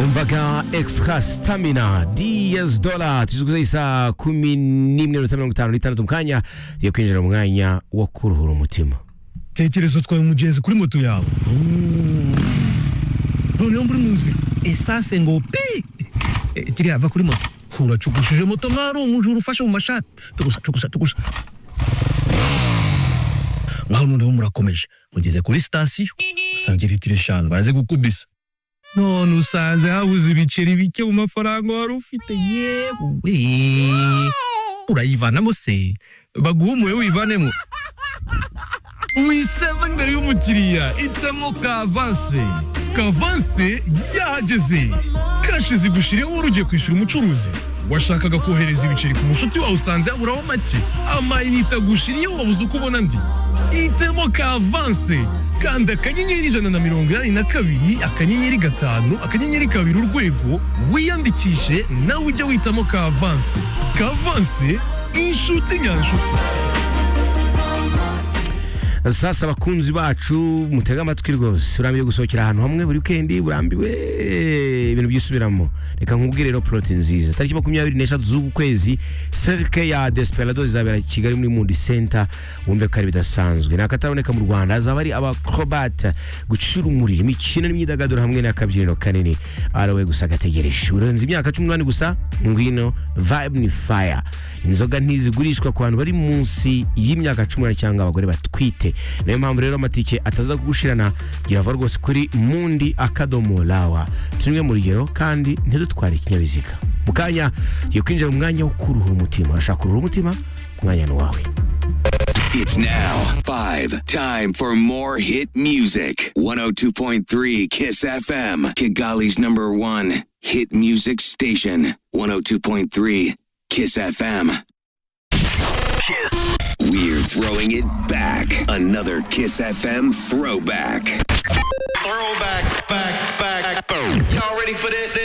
umvaga extra stamina DS dola tujya isa kumi n'imwe na mirongo itanu n'itandatu mu kanya tugiye kwinjira mu mwanya wo kuruhura umutima tekereza utwaye umugenzi kuri moto yawe noneho muri mu nzira esase ngo pi Eh, kiriya va kuri moto uracugushije moto mwari umujura ufashe mu mashati tugusa tugusa tugusa ngaho noneho murakomeje mugeze kuri sitasiyo usanga litiro eshanu baraze gukubisa none usanze habuze ibiceri bike mu mafaranga wari ufite yewe urayivanamo se baguhumuye wivanemo wiseva imbere y'umukiriya itamo kavanse kavanse yahageze kashi zigushiriyeho wari ugiye kwishyura umucuruzi washakaga kohereza ibiceri ku mushuti wawe usanze yaburaho make amayinite agushiriyeho wabuze uko ubona ndi itemo kavanse kanda akanyenyeri ijana na mirongo inani na kabiri akanyenyeri gatanu akanyenyeri kabiri urwego wiyandikishe nawe ujye witamo kavanse kavanse inshuti nyanshuti sasa abakunzi bacu mutega amatwi rwose urambiwe gusohokera ahantu hamwe buri weekend urambiwe ibintu byisubiramo reka nkubwire rero poroti nziza tariki makumyabiri n'eshatu z'uku kwezi serike ya desperado izabera kigali muri mundi center wumve ko ari bidasanzwe ni akataraboneka mu rwanda hazaba hari abacrobat gucura umuriro imikino n'imyidagaduro hamwe n'akabyiniro kanini arawe gusa gategereje urenze imyaka cumi n'umunani gusa ngwino vibe ni fire inzoga ntizigurishwa ku bantu bari munsi y'imyaka cumi n'umunani cyangwa abagore batwite niyo mpamvu rero amatike ataza kugushirana girava rwose kuri mundi akadomo rawa tumwe mu rugero kandi ntidutware ikinyabiziga mu kanya tugiye kwinjira mu mwanya wo kuruhura umutima urashaka kuruhura umutima umwanya ni uwawe It's now five. Time for more hit music. 102.3 Kiss FM, Kigali's number one hit music station. 102.3 Kiss FM. Kiss. We're throwing it back. Another Kiss FM throwback. Throwback, back, back, boom. Y'all ready for this? This.